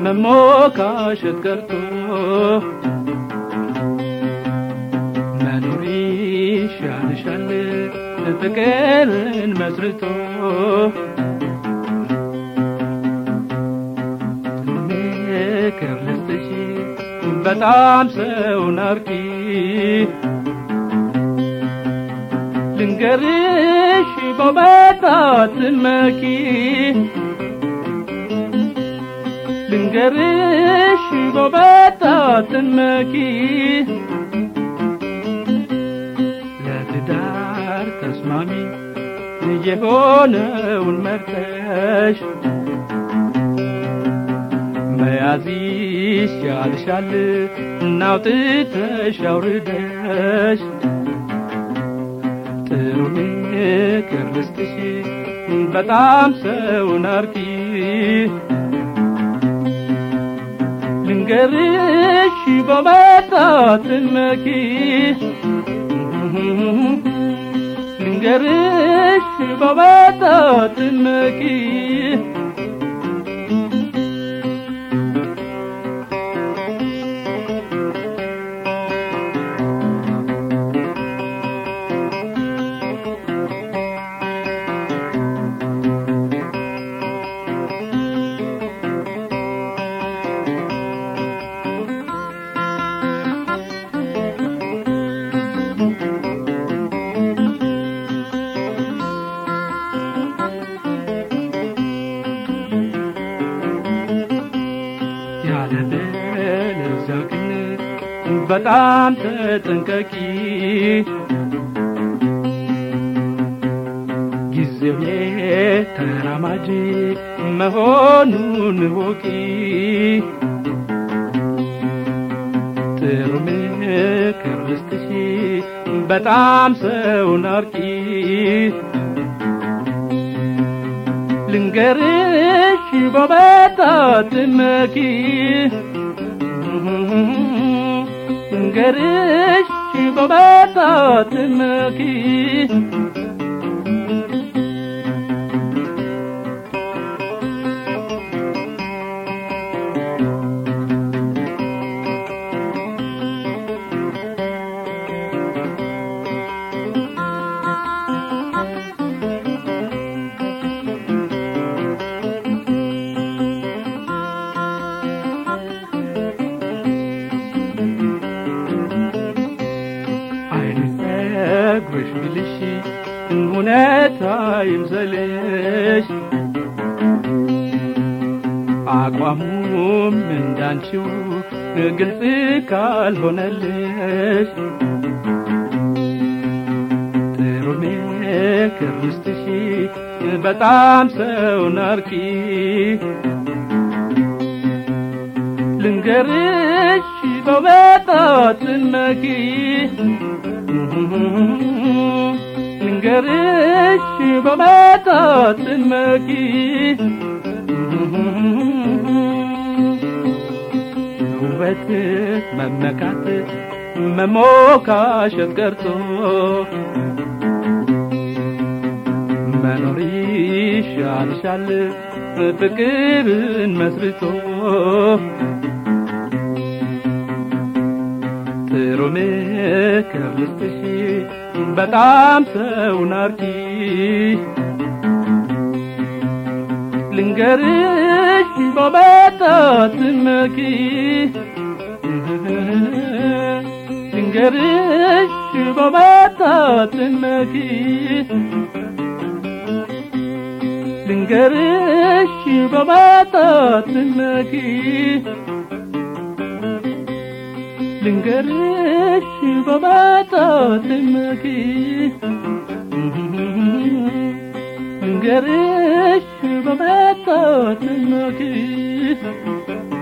መሞካሸት ቀርቶ መኖር ይሻልሻል ፍቅርን መስርቶ ምክር ልስጥሽ በጣም ሰውን አርኪ ልንገርሽ በውበት መኪ ልንገርሽ በውበት መኪ ለትዳር ተስማሚ የሆነውን መርጠሽ መያዝ ይሻልሻል እናውጥተሽ አውርደሽ ጥሩ ምክር ልስጥሽ በጣም ሰውን አርኪ ልንገርሽ በመጣት መኪ ልንገርሽ በመጣት መኪ ያለበለዚያ ግን በጣም ተጠንቀቂ ጊዜው የተራማጅ መሆኑን ወቂ ጥሩ ምክር ልስጥሽ በጣም ሰውን አርቂ ልንገርሽ በበጣት መኪ ልንገርሽ በበጣት መኪ አይነግርሽ ብልሽ እውነት አይምሰልሽ አቋሙም እንዳንቺው ግልጽ ካልሆነልሽ ጥሩ ምክር ልስጥሽ በጣም ሰውን አርኪ ልንገርሽ በመጣት መኪ ልንገርሽ በመጣት መኪ ውበት መመካት መሞካሸት ቀርቶ መኖር ይሻልሻል ፍቅርን መስርቶ ጥሩ ምክር ልስጥሽ በጣም ሰውን አርኪ ልንገርሽ በመጣት መኪ ልንገርሽ በመጣት መኪ ልንገርሽ በመጣት መኪ ልንገርሽ በመጣት መኪ ልንገርሽ በመጣት መኪ